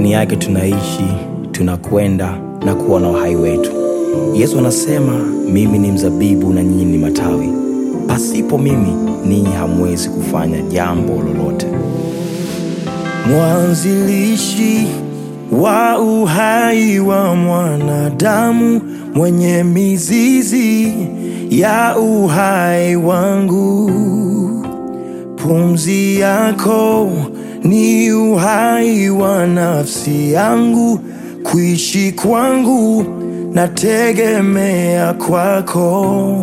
ndani yake tunaishi, tunakwenda na kuwa na uhai wetu. Yesu anasema, mimi ni mzabibu na nyinyi ni matawi, pasipo mimi ninyi hamwezi kufanya jambo lolote. mwanzilishi wa uhai wa mwanadamu, mwenye mizizi ya uhai wangu. Pumzi yako ni uhai wa nafsi yangu, kuishi kwangu nategemea kwako.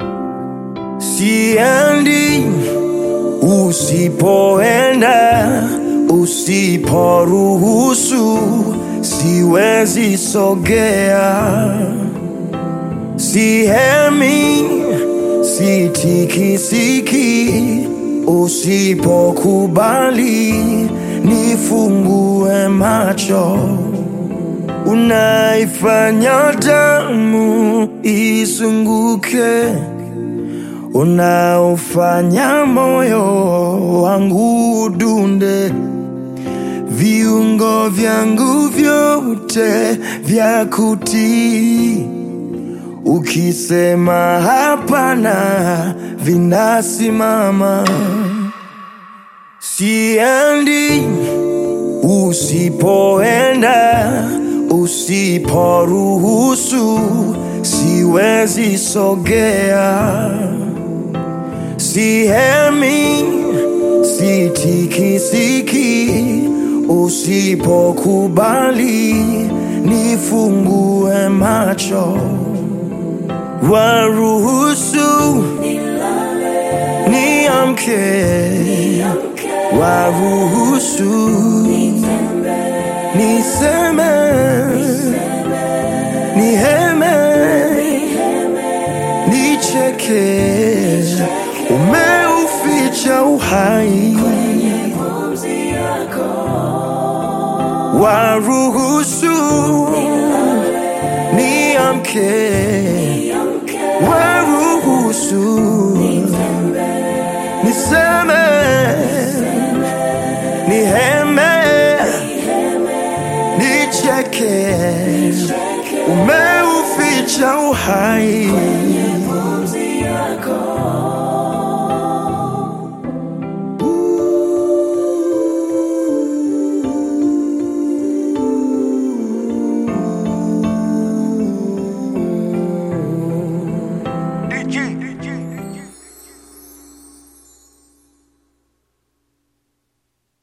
Siendi usipoenda, usiporuhusu, siwezi sogea. Sihemi, sitikisiki, usipokubali nifungue macho. Unaifanya damu izunguke unaofanya moyo wangu udunde, viungo vyangu vyote vya kutii. Ukisema hapana, vinasimama. Siendi usipoenda, usiporuhusu, siwezi sogea. Sihemi, sitikisiki, usipokubali nifungue macho, waruhusu niamke, waruhusu niseme, niheme, nicheke umeuficha uhai waruhusu niamke waruhusu niseme niheme nicheke umeuficha uhai DG